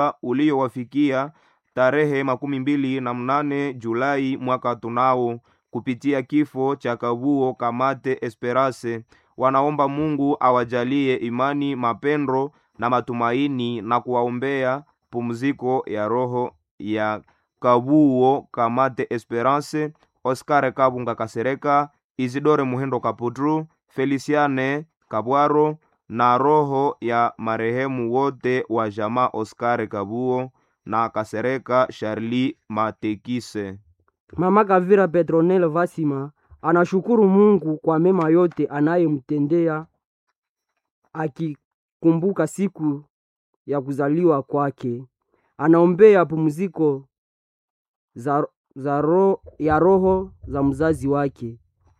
uliowafikia tarehe makumi mbili na mnane Julai mwaka tunao kupitia kifo cha Kabuo Kamate Esperance. Wanaomba Mungu awajalie imani, mapendo na matumaini na kuwaombea pumziko ya roho ya Kabuo Kamate Esperance, Oscar Kabunga Kasereka, Isidore Muhendo Kaputru, Feliciane Kabwaro na roho ya marehemu wote wa jamaa Oscar Kabuo na Kasereka Charlie Matekise. Mama Kavira Petronel Vasima anashukuru Mungu kwa mema yote anayemtendea akikumbuka siku ya kuzaliwa kwake. Anaombea pumziko za, za ro, ya roho za mzazi wake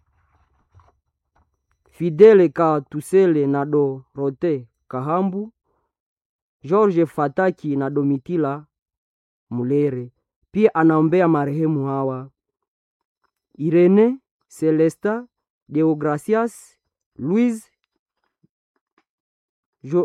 Fidele Katusele na Dorote Kahambu, George Fataki na Domitila Mulere. Pia anaombea marehemu hawa Irene Celesta Deogracias Louise jo,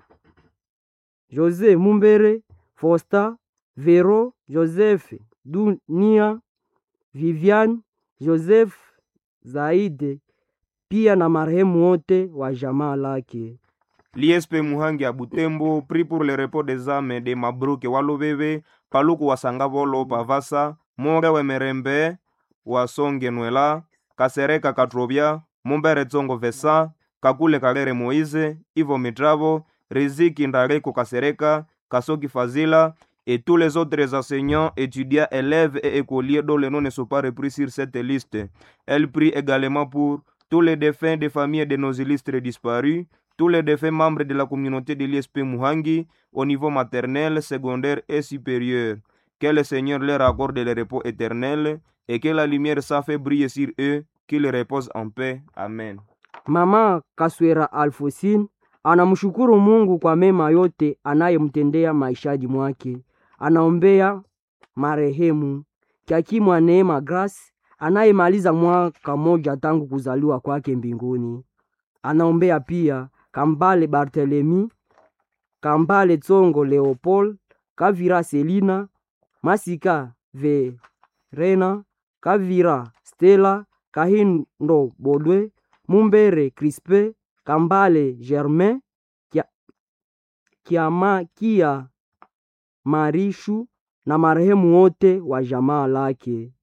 Jose Mumbere Fosta Vero Joseph Dunia Vivian Joseph Zaide pia na marehemu wote wa jamaa lake. L'ISP Muhangi à Butembo prie pour le repos des âmes de Mabruke Walubebe, Paluku Wasangavolo Pavasa, More Wemerembe, Wasonge Nwela, Kasereka Katrobia, Mumbere Tsongo Vesa, Kakule Kalere Moïse, Ivo Mitravo, Riziki Ndareko Kasereka, Kasoki Fazila, et tous les autres enseignants, étudiants, élèves et écoliers dont les noms ne sont pas repris sur cette liste. Elle prie également pour tous les défunts des familles de nos illustres disparus, tous les défunts membres de la communauté de l'ISP Muhangi au niveau maternel, secondaire et supérieur. Que le Seigneur leur accorde le repos éternel et que la lumière s'en fait briller sur eux, qu'ils reposent en paix. Amen. Mama Kaswera Alfosine anamshukuru Mungu kwa mema yote anayemtendea maishani mwake. Anaombea marehemu Kyakimwa Neema Grace anayemaliza mwaka moja tangu kuzaliwa kwake mbinguni. Anaombea pia Kambale Barthelemy, Kambale Tsongo Leopold, Kavira Selina, Masika Verena, Kavira Stella, Kahindo Bodwe, Mumbere Crispe, Kambale Germain, Kia- Kiamakia Marishu na marehemu wote wa jamaa lake.